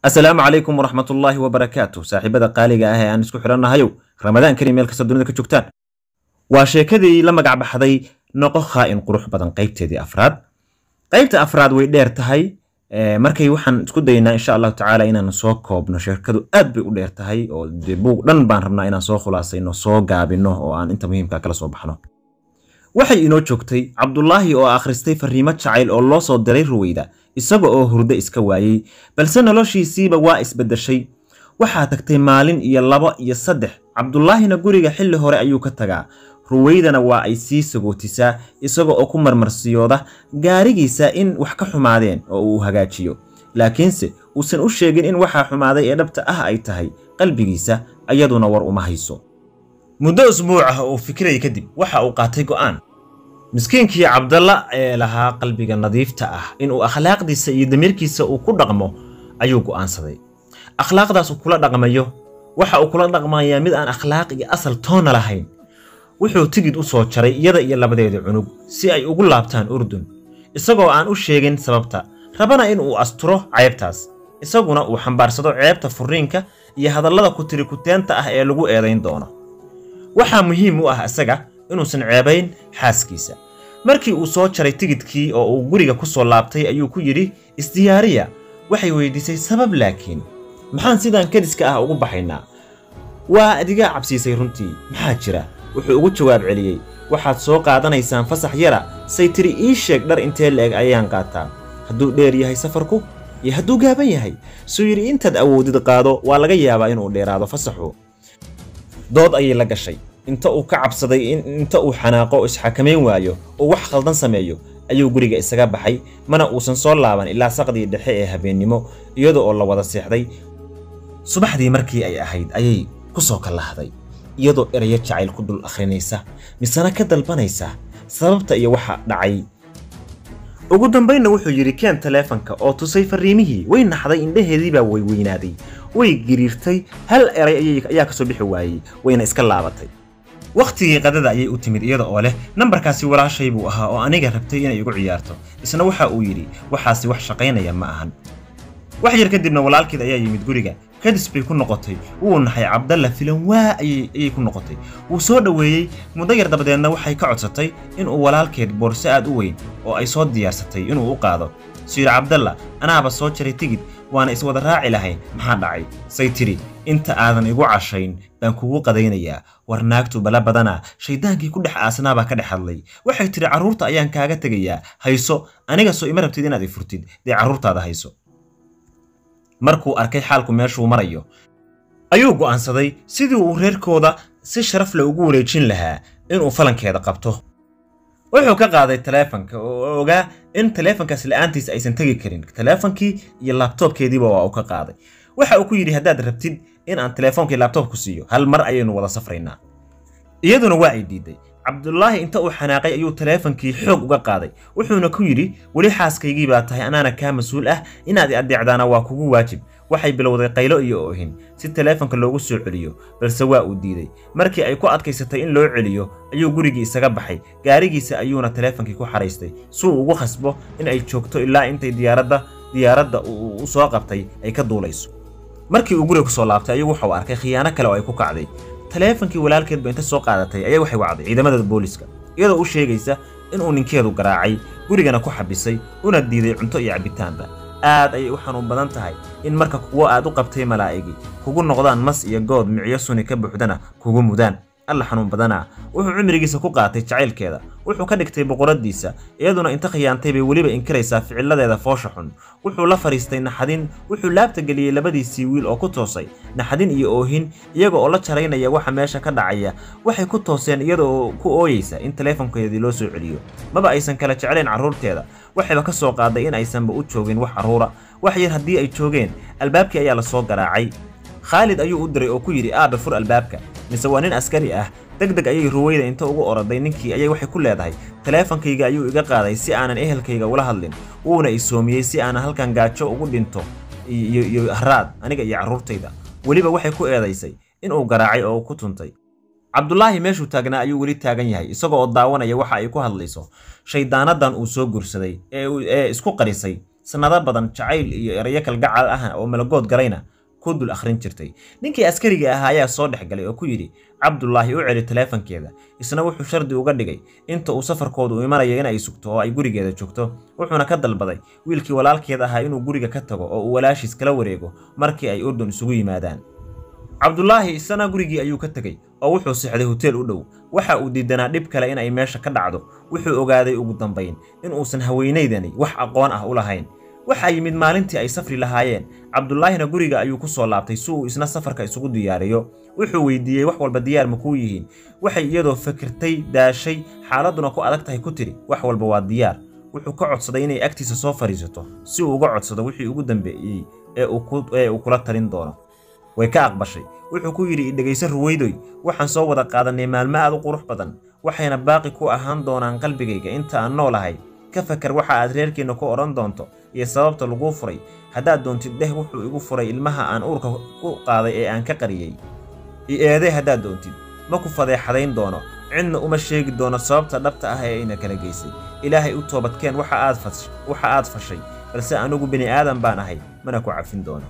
asalaamu calaykum waraxmatullaahi wabarakaatu saaxiibada qaaliga ah ee aan isku xidhannahayow ramadaan kari meel kasta dunida ka joogtaan waa sheekadii la magac baxday noqo khaa'in qurux badan qaybteedii afraad qaybta afraad way dheer tahay markay waxaan isku daynaa insha allahu tacaala inaan soo koobno sheekadu aad bay u dheer tahay oo dee buug dhan baan rabnaa inaan soo khulaasayno soo gaabino oo aan inta muhiimka kala soo baxno waxay inoo joogtay cabdulaahi oo akhristay fariimo jacayl oo loo soo diray ruweyda isaga oo hurdo iska waayey balse noloshiisiiba waa isbeddeshay waxaa tagtay maalin iyo labo iyo saddex cabdulaahina guriga xilli hore ayuu ka tagaa ruweydana waa ay sii sagootisaa isaga oo ku marmarsiyooda gaarigiisa in wax ka xumaadeen oo uu hagaajiyo laakiinse uusan u sheegin in waxaa xumaaday ee dhabta ah ay tahay qalbigiisa ayaduna war uma hayso muddo usbuuc ah oo fikiraya kadib waxa uu qaatay go'aan miskiinkii cabdalla ee lahaa qalbiga nadiifta ah inuu akhlaaqdiisa iyo damiirkiisa uu ku dhaqmo ayuu go'aansaday akhlaaqdaas uu kula dhaqmayo waxa uu kula dhaqmayaa mid aan akhlaaq iyo asal toona lahayn wuxuu tigid u soo jaray iyada iyo labadeeda cunug si ay ugu laabtaan urdun isagoo aan u sheegin sababta rabana in uu asturo ceebtaas isaguna uu xambaarsado ceebta furiinka iyo hadallada kutirikuteenta ah ee lagu eedayn doono waxaa muhiim u ah isaga inuusan ceebayn xaaskiisa markii uu soo jaray tigidkii oo uu guriga ku soo laabtay ayuu ku yidhi isdiyaariya waxay weydiisay sabab laakiin maxaan sidaan kadiska ah ugu baxaynaa waa adigaa cabsiisay runtii maxaa jira wuxuu ugu jawaab celiyey waxaad soo qaadanaysaan fasax yara say tiri ii sheeg dhar intee la-eg ayaan qaataa hadduu dheer yahay safarku iyo hadduu gaaban yahay suu yidhi intaad awoodid qaado waa laga yaabaa inuu dheeraado fasaxu dood ayay la gashay inta uu ka cabsaday inta uu xanaaqo isxakamayn waayo oo wax khaldan sameeyo ayuu guriga isaga baxay mana uusan soo laaban ilaa saqdii dhexe ee habeennimo iyada oo la wada seexday subaxdii markii ay ahayd ayay ku soo kallahday iyadoo erayo jacayl ku dul akhrinaysa misena ka dalbanaysa sababta iyo waxa dhacay ugu dambaynna wuxuu yidhi keen taleefanka oo tusay farriimihii way naxday indhaheediibaa way weynaaday way giriirtay hal eray ayaa ka soo bixi waayey wayna iska laabatay wakhtigii qadada ayay u timid iyada oo leh nambarkaasi walaashay buu ahaa oo aniga rabtay inay igu ciyaarto isna waxa uu yidhi waxaasi wax shaqaynaya ma ahan wax yar kadibna walaalkeed ayaa yimid guriga kadis bay ku noqotay wuu naxay cabdalla filan waa ayay ku noqotay wuu soo dhoweeyey muddo yar dabadeedna waxay ka codsatay inuu walaalkeed boorso aad u weyn oo ay soo diyaarsatay inuu u qaado suyir cabdalla anaaba soo jaray tigid waana iswada raaci lahayn maxaa dhacay say tidhi inta aadan igu cashayn baan kugu qadaynayaa war naagtu bala badanaa shayddaankii ku dhex aasnaabaa ka dhex hadlay waxay tidhi carruurta ayaan kaaga tegayaa hayso aniga soo ima rabtid inaad i furtid dee carruurtaada hayso markuu arkay xaalku meeshuu marayo ayuu go'aansaday sidii uu reerkooda si sharaf le ugu wareejin lahaa inuu falankeeda qabto wuxuu ka qaaday taleefanka oo ogaa in taleefankaas la'aantiisa aysan tegi karin taleefankii iyo laabtoobkeediiba waa uu ka qaaday waxa uu ku yidhi haddaad rabtid in aan taleefonkii laabtoobku siiyo hal mar ayaynu wada safraynaa iyaduna waa ay diiday cabdulaahi inta uu xanaaqay ayuu taleefankii xoog uga qaaday wuxuuna ku yidhi weli xaaskaygii baa tahay anaana kaa mas-uul ah inaad i addeecdaana waa kugu waajib waxay bilowday qaylo iyo oohin si taleefanka loogu soo celiyo balse waa uu diiday markii ay ku adkaysatay in loo celiyo ayuu gurigii isaga baxay gaarigiisa ayuuna taleefankii ku xaraystay si uu ugu khasbo in ay joogto ilaa intay diyaaradda diyaaradda uu u soo qabtay ay ka duulayso markii uu guriga ku soo laabtay ayuu wuxuu arkay khiyaano kale oo ay ku kacday taleefankii walaalkeedba inta soo qaadatay ayaa waxay wacday ciidamada booliska iyadoo u sheegaysa inuu ninkeedu garaacay gurigana ku xabisay una diiday cunto iyo cabbitaanba aad ayay u xanuun badan tahay in marka kuwo aad u qabtay malaa'igi kugu noqdaan mas iyo good micyo suni ka buuxdana kugu mudaan alla xanuun badanaa wuxuu cimrigiisa ku qaatay jacaylkeeda wuxuu ka dhigtay boqoradiisa iyaduna inta khiyaantay bay weliba inkiraysaa ficiladeeda foosha xun wuxuu la fadhiistay naxadin wuxuu laabta geliyey labadiisii wiil oo ku toosay naxadin iyo oohin iyaga oo la jaraynaya waxa meesha ka dhacaya waxay ku tooseen iyada oo ku ooyeysa in taleefonkeedii loo soo celiyo maba aysan kala jeclayn carruurteeda waxayba ka soo qaaday in aysanba u joogin wax carruura wax yar haddii ay joogeen albaabkii ayaa la soo garaacay khaalid ayuu u diray oo ku yidhi aabe fur albaabka mise waa nin askari ah deg deg ayay ruweyda inta ugu oroday ninkii ayay waxay ku leedahay taleefankayga ayuu iga qaaday si aanan ehelkayga ula hadlin wuuna isoomiyey si aanan halkan gaajo ugu dhinto iyo haraad aniga iyo carruurtayda weliba waxay ku eedaysay inuu garaacay oo ku tuntay cabdulaahi meeshuu taagnaa ayuu weli taagan yahay isagoo oo daawanaya waxa ay ku hadlayso shayddaanadan uu soo gursaday ee isku qarisay sannado badan jacayl iyo erayo kalgacal ah oo malagood galayna ku dul akhrin jirtay ninkii askariga ahaa ayaa soo dhex galay oo ku yidhi cabdulaahi u celi taleefankeeda isna wuxuu shardi uga dhigay inta uu safarkoodu imanayo inay sugto oo ay gurigeeda joogto wuxuuna ka dalbaday wiilkii walaalkeed ahaa inuu guriga ka tago oo uu walaashiis kala wareego markii ay urdun isugu yimaadaan cabdulaahi isana gurigii ayuu ka tegey oo wuxuu sixday hoteel u dhow waxa uu diidanaa dhib kale in ay meesha ka dhacdo wuxuu ogaaday ugu dambayn in uusan haweenaydani wax aqoon ah u lahayn waxaa yimid maalintii ay safri lahaayeen cabdulaahina guriga ayuu ku soo laabtay si uu isna safarka isugu diyaariyo wuxuu weydiiyey wax walba diyaar ma kuu yihiin waxay iyadoo fikirtay daashay xaaladduna ku adag tahay ku tidhi wax walba waa diyaar wuxuu ka codsaday inay agtiisa soo fadhiisato si uu uga codsado wixii ugu dambeeyey ee uu kula talin doono way ka aqbashay wuxuu ku yidhi idhegayso ruweydoy waxaan soo wada qaadannay maalmo aad u qurux badan waxayna baaqi ku ahaan doonaan qalbigayga inta aan noolahay ka fakar waxa aad reerkeenna ku odhan doonto iyo sababta laguu furay haddaad doontid dheh wuxuu igu furay ilmaha aan uurka ku qaaday ee aan ka qariyey i eedee haddaad doontid ma ku fadeexadayn doono cidna uma sheegi doono sababta dhabta ah ee ayna kala geysay ilaahay u toobadkeen waxa aad fashay balse anigu bini aadan baan ahay mana ku cafin doono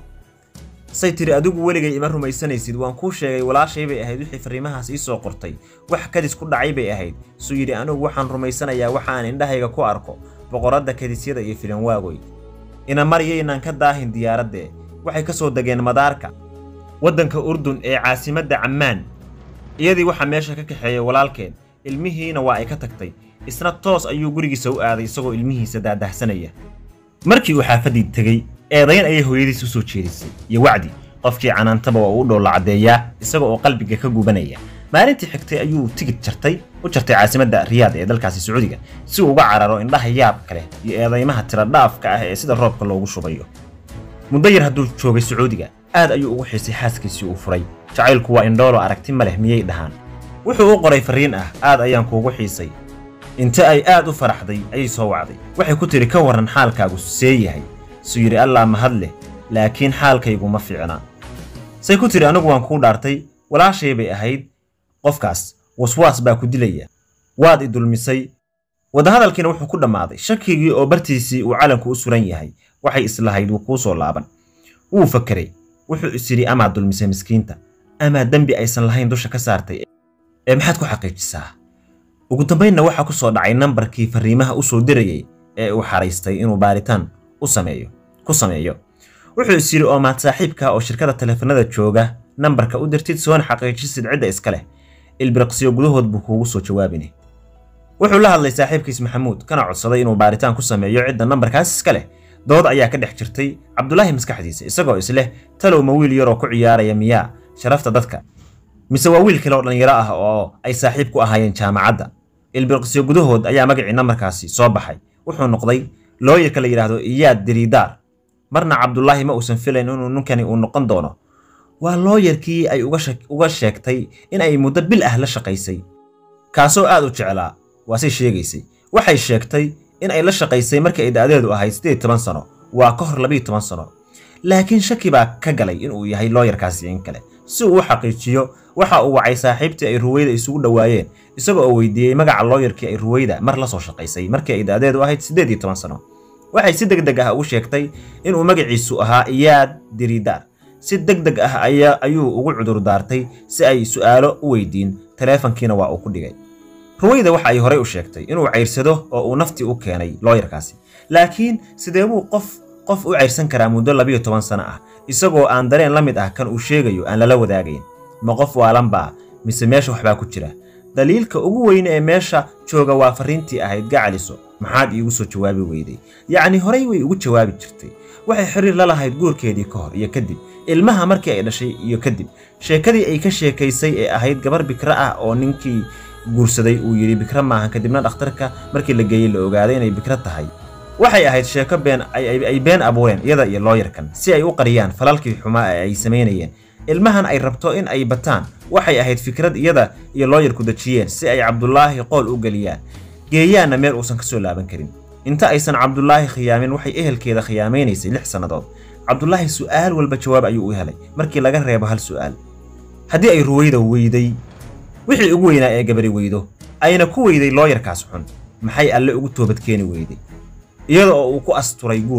say tiri adigu weligay ima rumaysanaysid waan kuu sheegay walaashay bay ahayd wixii farriimahaas ii soo qortay wax kadis ku dhacay bay ahayd suu yidhi anigu waxaan rumaysanayaa waxa aan indhahayga ku arko boqoradda kadisyada iyo filanwaagoy ina maryaynaan ka daahin diyaaraddee waxay ka soo degeen madaarka waddanka urdun ee caasimadda cammaan iyadii waxaa meesha ka kaxeeyay walaalkeed ilmihiina waa ay ka tagtay isna toos ayuu gurigiisa u aaday isagoo ilmihiisa daadahsanaya markii uu xaafaddii tegey eedayn ayay hooyadiis u soo jeedisay iyo wacdi qofkii canaantaba waa uu dhoolla caddeeyaa isaga oo qalbiga ka gubanaya maalintii xigtay ayuu tigid jartay u jartay caasimadda riyaad ee dalkaasi sacuudiga si uu uga cararo indhaha yaabka leh iyo eedaymaha tiradhaafka ah ee sida roobka loogu shubayo muddo yar hadduu joogay sacuudiga aad ayuu ugu xiisay xaaskiisii uu furay jacaylku waa indhoolo aragti ma leh miyay dhahaan wuxuu u qoray farriin ah aad ayaan kuugu xiisay inta ay aad u faraxday ayay soo wacday waxay ku tidhi ka warran xaalkaagu see yahay suu yidhi allaa mahad leh laakiin xaalkaygu ma fiicna say ku tidhi anigu waan kuu dhaartay walaashay bay ahayd qofkaas waswaas baa ku dilaya waad i dulmisay wadahadalkiina wuxuu ku dhammaaday shakigii oo bartiisii uu calanku u suran yahay waxay islahayd wuu kuu soo laaban wuu fakeray wuxuu is yidhi amaad dulmisay miskiinta amaa dembi aysan lahayn dusha ka saartay ee maxaad ku xaqiijisaa ugu dambaynna waxaa ku soo dhacay nambarkii farriimaha u soo dirayay ee uu xaraystay inuu baaritaan u sameeyo ku sameeyo wuxuu is yidhi oo maad saaxiibka oo shirkada taleefanada jooga nambarka u dirtid soona xaqiijisid cidda iska leh ilbiriqsiyo gudahood buu kuugu soo jawaabini wuxuu la hadlay saaxiibkiis maxamuud kana codsaday inuu baaritaan ku sameeyo cidda nambarkaas iska leh dood ayaa ka dhex jirtay cabdulaahi maskaxdiisa isagoo isleh talow ma wiil yaroo ku ciyaaraya miyaa sharafta dadka mise waa wiil kale oo dhallinyaro ah oo ay saaxiib ku ahaayeen jaamacadda ilbiriqsiyo gudahood ayaa magacii nambarkaasi soo baxay wuxuu noqday looyarka la yidhaahdo iyaad diriidaar marna cabdulaahi ma uusan filayn inuu ninkani uu noqon doono waa looyarkii ay uga sheegtay in ay muddo bil ah la shaqaysay kaasoo aad u jeclaa waasay sheegaysay waxay sheegtay in ay la shaqaysay markii ay da'deedu ahayd siddeed toban sano waa ka hor labiiyo toban sano laakiin shaki baa ka galay inuu yahay looyarkaasi in kale si uu u xaqiijiyo waxa uu wacay saaxiibtii ay ruweyda isugu dhowaayeen isaga oo weydiiyey magaca looyarkii ay ruweyda mar la soo shaqaysay markii ay da'deedu ahayd siddeed iyo toban sano waxay si deg deg ah ugu sheegtay inuu magaciisu ahaa iyaad diriidaar si deg deg ah ayuu ugu cudur daartay si ay su'aalo u weydiin taleefankiina waa uu ku dhigay ruweyda waxa ay horey u sheegtay inuu cayrsado oo uu naftii u keenay looyarkaasi laakiin sidee buu qof qof u cayrsan karaa muddo labiyo toban sano ah isagoo aan dareen la mid ah kan uu sheegayo aan lala wadaagayn ma qof waalanbaa mise meesha waxbaa ku jira daliilka ugu weyne ee meesha jooga waa farriintii ahayd gacaliso maxaad iigu soo jawaabi weyday yacni horey way ugu jawaabi jirtay waxay xiriir la lahayd guurkeedii ka hor iyo kadib ilmaha markii ay dhashay iyo kadib sheekadii ay ka sheekaysay ee ahayd gabar bikra ah oo ninkii guursaday uu yidhi bikra maahan kadibna dhakhtarka markii la geeyey la ogaaday inay bikra tahay waxay ahayd sheeko been ay been abuureen iyada iyo looyarkan si ay u qariyaan falalkii xumaa ee ay samaynayeen ilmahan ay rabto in ay bataan waxay ahayd fikrad iyada iyo looyarku dejiyeen si ay cabdulaahi qool u geliyaan geeyaanna meel uusan ka soo laaban karin inta aysan cabdulaahi khiyaamin waxay ehelkeeda khiyaamaynaysay lix sannadood cabdulaahi su'aal walba jawaab ayuu u helay markii laga reebo hal su'aal haddii ay ruweyda weyday wixii ugu weynaa ee gabari weydo ayna ku weyday looyarkaas xun maxay alle ugu toobadkeeni weyday iyada oo uu ku asturay guur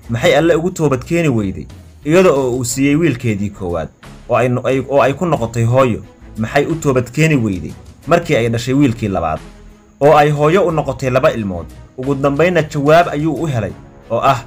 maxay alle ugu toobadkeeni weyday iyada oo uu siiyey wiilkeedii koowaad oo ay ku noqotay hooyo maxay u toobadkeeni weyday markii ay dhashay wiilkii labaad oo ay hooyo u noqotay laba ilmood ugu dambaynna jawaab ayuu u helay oo ah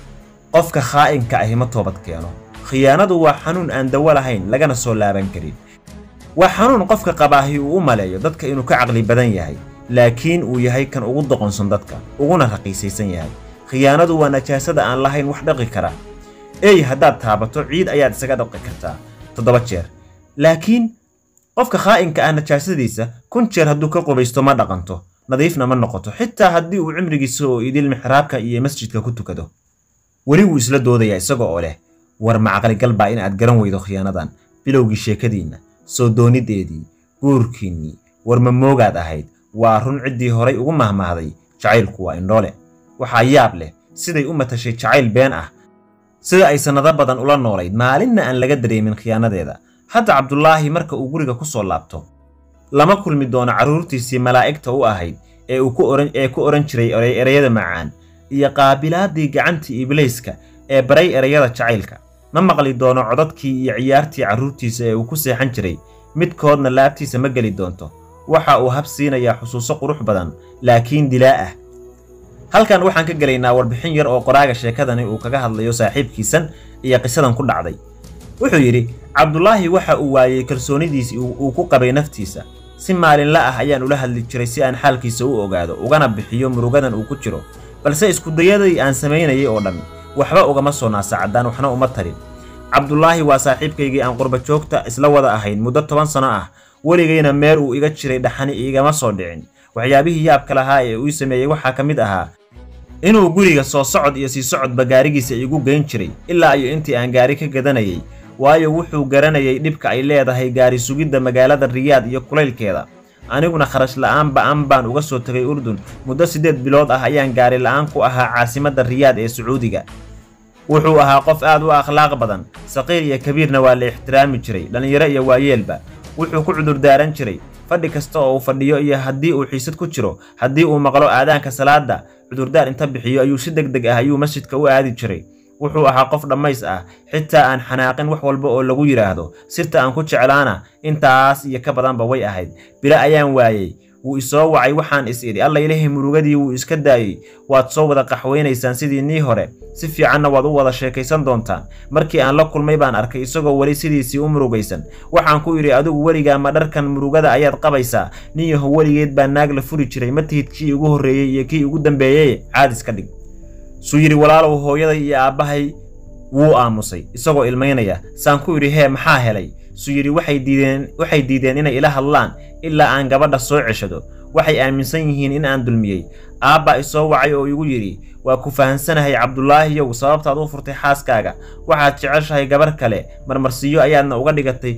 qofka khaa'inka ahi ma toobad keeno khiyaanadu waa xanuun aan dawo lahayn lagana soo laaban karin waa xanuun qofka qabaahi uu u maleeyo dadka inuu ka caqli badan yahay laakiin uu yahay kan ugu doqonsan dadka uguna raqiisaysan yahay khiyaanadu waa najaasada aan lahayn wax dhaqi kara ey haddaad taabato ciid ayaad isaga dhaqi kartaa toddoba jeer laakiin qofka khaa'inka ah najaasadiisa kun jeer hadduu ka qubaysto ma dhaqanto nadiifna ma noqoto xitaa haddii uu cimrigiisa oo idil mixraabka iyo masjidka ku tukado weli wuu isla doodayaa isaga oo leh war macaqligal baa in aad garan weydo khiyaanadan bilowgii sheekadiinna soo doonideedii guurkiinnii war ma moogaad ahayd waa run ciddii horay ugu mahmahday jacaylku waa indhoole waxaa yaab leh siday u matashay jacayl been ah sida ay sannado badan ula noolayd maalinna aan laga dareemin khiyaanadeeda hadda cabdulaahi marka uu guriga ku soo laabto lama kulmi doono carruurtiisii malaa'igta u ahayd ee uu ee ku odhan jiray ereyada macaan iyo qaabilaadii gacantii ibliiska ee baray ereyada jacaylka ma maqli doono codadkii iyo ciyaartii carruurtiisa ee uu ku seexan jiray midkoodna laabtiisa ma geli doonto waxa uu hab siinayaa xusuuso qurux badan laakiin dilaa ah halkan waxaan ka gelaynaa warbixin yar oo qoraaga sheekadani uu kaga hadlayo saaxiibkiisan iyo qisadan ku dhacday wuxuu yidhi cabdulaahi waxa uu waayey kalsoonidiisii uu ku qabay naftiisa si maalinla ah ayaan ula hadli jiray si aan xaalkiisa u ogaado ugana bixiyo murugadan uu ku jiro balse iskudayadii aan samaynayay oo dhan waxba ugama soo naasacaddaan waxna uma tarin cabdulaahi waa saaxiibkaygii aan qurba joogta isla wada ahayn muddo toban sano ah weligayna meel uu iga jiray dhaxani iigama soo dhicin waxyaabihii yaabka lahaa ee uu sameeyey waxaa ka mid ahaa inuu guriga soo socod iyo sii socodba gaarigiisa igu geyn jiray ilaa iyo intii aan gaari ka gadanayay waayo wuxuu garanayay dhibka ay leedahay gaari sugidda magaalada riyaad iyo kulaylkeeda aniguna kharash la'aan ba'an baan uga soo tegay urdun muddo siddeed bilood ah ayaan gaari la'aan ku ahaa caasimadda riyaad ee sacuudiga wuxuu ahaa qof aad u akhlaaq badan saqiir iyo kabiirna waa la ixtiraami jiray dhallinyaro iyo waayeelba wuxuu ku cudurdaaran jiray fadhi kasta oo uu fadhiyo iyo haddii uu xiisad ku jiro haddii uu maqlo aadaanka salaadda cudurdaar inta bixiyo ayuu si deg deg ah ayuu masjidka u aadi jiray wuxuu ahaa qof dhammays ah xitaa aan xanaaqin wax walba oo lagu yidhaahdo sirta aan ku jeclaana intaas iyo ka badanba way ahayd bilo ayaan waayey wuu isoo wacay waxaan is idhi alla ilaahay murugadii wuu iska daayey waad soo wada qaxwaynaysaan sidii nii hore si fiicanna waad u wada sheekaysan doontaan markii aan la kulmay baan arkay isagoo weli sidiisii u murugaysan waxaan ku idhi adigu weligaa ma dharkan murugada ayaad qabaysaa nin yaho weligeed baa naag la furi jiray ma tihid kii ugu horreeyey iyo kii ugu dambeeyey caadis ka dhig suu yidhi walaalow hooyaday iyo aabbahay wuu aamusay isagoo ilmaynaya saan ku idhi hee maxaa helay suu yidhi waxay diideen waxay diideen inay ila hadlaan ilaa aan gabadha soo ceshado waxay aaminsan yihiin in aan dulmiyey aabbaa isoo wacay oo igu yidhi waa ku fahansanahay cabdulaahiyow sababtaad u furtay xaaskaaga waxaad jeceshahay gabar kale marmarsiiyo ayaadna uga dhigatay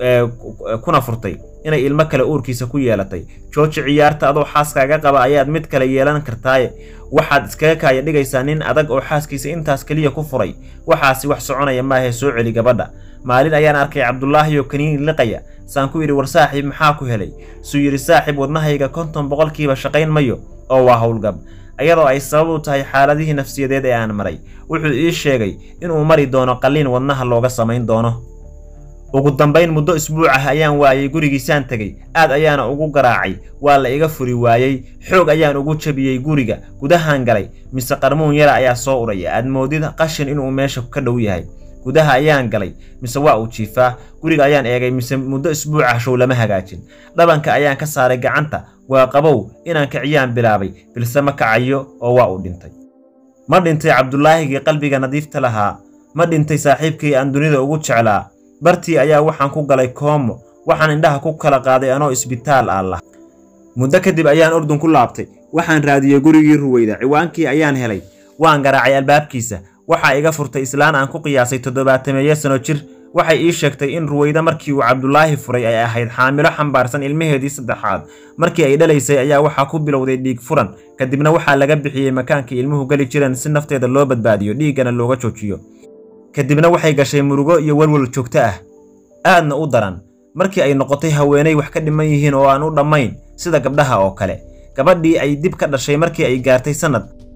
kuna furtay inay ilmo kale uurkiisa ku yeelatay jooji ciyaarta adoo xaaskaaga qaba ayaad mid kale yeelan kartaaye waxaad iskaga kaaya dhigaysaa nin adag oo xaaskiisa intaas keliya ku furay waxaasi wax soconaya maahee soo celi gabadha maalin ayaan arkay cabdulaahi oo kaniini liqaya saan ku yidhi war saaxiib maxaa ku helay suu yidhi saaxiib wadnahayga konton boqolkiiba shaqayn mayo oo waa howlgab iyadoo ay sabab u tahay xaaladihii nafsiyadeed ee aan maray wuxuu ii sheegay inuu mari doono qalliin wadnaha looga samayn doono ugu dambayn muddo isbuuc ah ayaan waayey gurigiisaan tegey aad ayaana ugu garaacay waa la iga furi waayey xoog ayaan ugu jabiyey guriga gudahaan galay mise qarmuun yara ayaa soo udhaya aad moodid qashin inuu meesha ka dhow yahay gudaha ayaan galay mise waa uu jiifaa guriga ayaan eegay mise muddo isbuuc ah show lama hagaajin dhabanka ayaan ka saaray gacanta waa qabow inaan kiciyaan bilaabay bilse ma kacayo oo waa uu dhintay ma dhintay cabdulaahigii qalbiga nadiifta lahaa ma dhintay saaxiibkii aan dunida ugu jeclaa bartii ayaa waxaan ku galay koomo waxaan indhaha ku kala qaaday anoo isbitaal ah muddo kadib ayaan urdun ku laabtay waxaan raadiyey gurigii ruweyda ciwaankii ayaan helay waan garaacay albaabkiisa waxaa iga furtay islaan aan ku qiyaasay toddobaatameeyo sano jir waxay ii sheegtay in ruweyda markii uu cabdulaahi furay ay ahayd xaamilo xambaarsan ilmaheedii saddexaad markii ay dhalaysay ayaa waxaa ku bilowday dhiig furan kadibna waxaa laga bixiyey makaankii ilmuhu geli jireen si nafteeda loo badbaadiyo dhiiggana looga joojiyo kadibna waxay gashay murugo iyo walwal joogto ah aadna u daran markii ay noqotay haweenay wax ka dhiman yihiin oo aan u dhammayn sida gabdhaha oo kale gabadhii ay dib ka dhashay markii ay gaartay sannad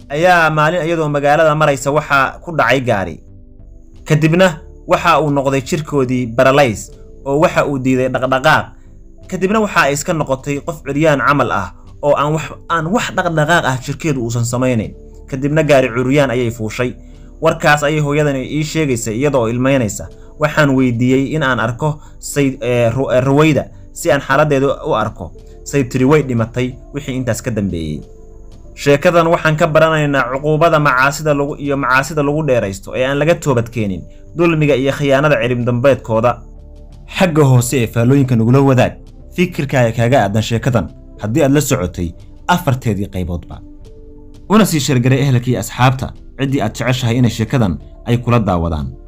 ayaa maalin iyadoo magaalada maraysa waxaa ku dhacay gaari kadibna waxa uu noqday jirkoodii baralays oo waxa uu diiday dhaqdhaqaaq kadibna waxa ay iska noqotay qof curyaan camal ah oo aan wax aan wax dhaqdhaqaaq ah jirkeedu uusan samaynayn kadibna gaari curyaan ayay fuushay warkaas ayay hooyadani ii sheegaysay iyadoo ilmaynaysa waxaan weydiiyey in aan arko say ruwayda si aan xaaladdeeda u arko say tiri way dhimatay wixii intaas ka dambeeyey sheekadan waxaan ka baranaynaa cuquubada macaasida lagu iyo macaasida lagu dheeraysto ee aan laga toobadkeenin dulmiga iyo khiyaanada cilim dambeedkooda xagga hoose ee faallooyinka nagula wadaag fikirkaaga kaaga aadan sheekadan haddii aad la socotay afarteedii qayboodba una sii sheergaray ehelka iyo asxaabta ciddii aad jeceshahay inay sheekadan ay kula daawadaan